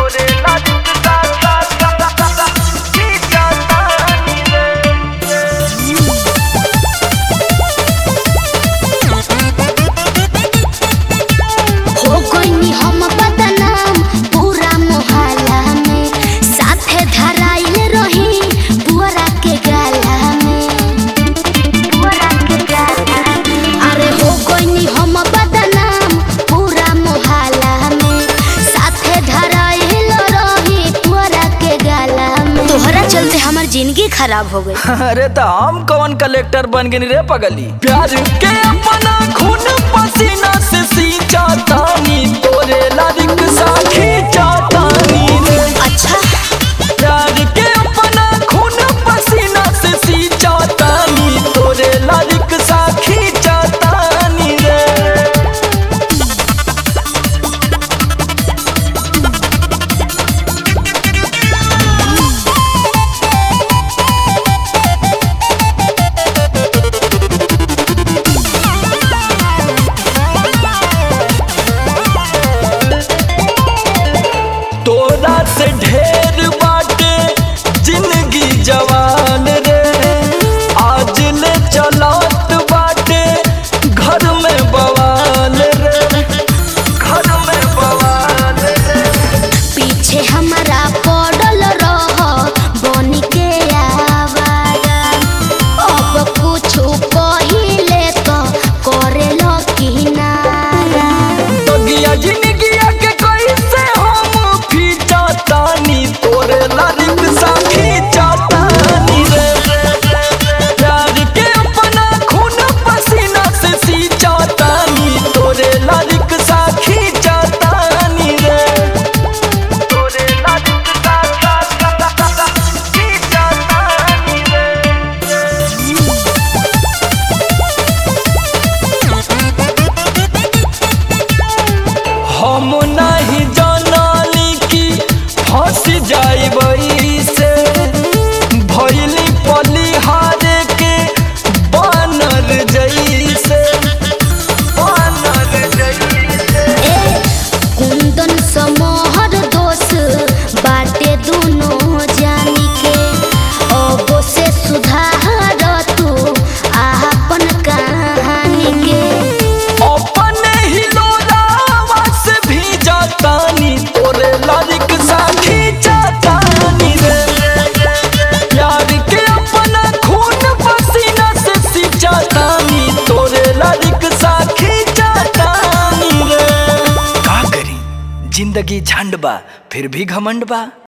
तोरे लालिक सा सा सा सा सा खींचतानी रे हो गइनी हम बदनाम पूरा मोहल्ला में साथे धराइल रही पुअरा के गाला में पुअरा के गाला में अरे हो गइनी हम बदनाम पूरा मोहल्ला में साथे धराइल रही पुअरा के गाला में तोहरा चलते हमर जिंदगी खराब हो गई अरे तो हम कौन कलेक्टर बन गए रे पगली प्यार के अपना खून पसीना से सींचा तानी तोरे लालिक सा खींचतानी रे अच्छा प्यार के अपना खून पसीना से सींचा तानी तोरे लालिक सा खींचतानी रे तोरा से ढेर बाटे जिंदगी जवान रे आज ले चलत बाटे घर में बवाल रे घर में बवाल रे पीछे हमारा पड़ल रह बनी के आवारा अब कुछ पहिले तो करे लो किनारा बगिया जिंदगिया के कैसे हम खींचतानी तोरे लालिक सा खींचतानी रे प्यार के अपना खून पसीना से सींचतानी तोरे लालिक सा खींचतानी रे तोरे लालिक सा सा सा सा सा खींचतानी रे हम नहीं जानली कि फंस जाइबई से भैली पलिहारे के बानर जैसे बानर जैसे ए कुंदन समोहर दोष बाटे दोनों जानी के अब से सुधार तू आपन कहानी के अपने ही लोरावा से भी जातानी तोरे लालिक सा खींचतानी रे प्यार के अपना खून पसीना से सींचतानी तोरे लालिक सा खींचतानी रे का करी जिंदगी झंड बा फिर भी घमंड बा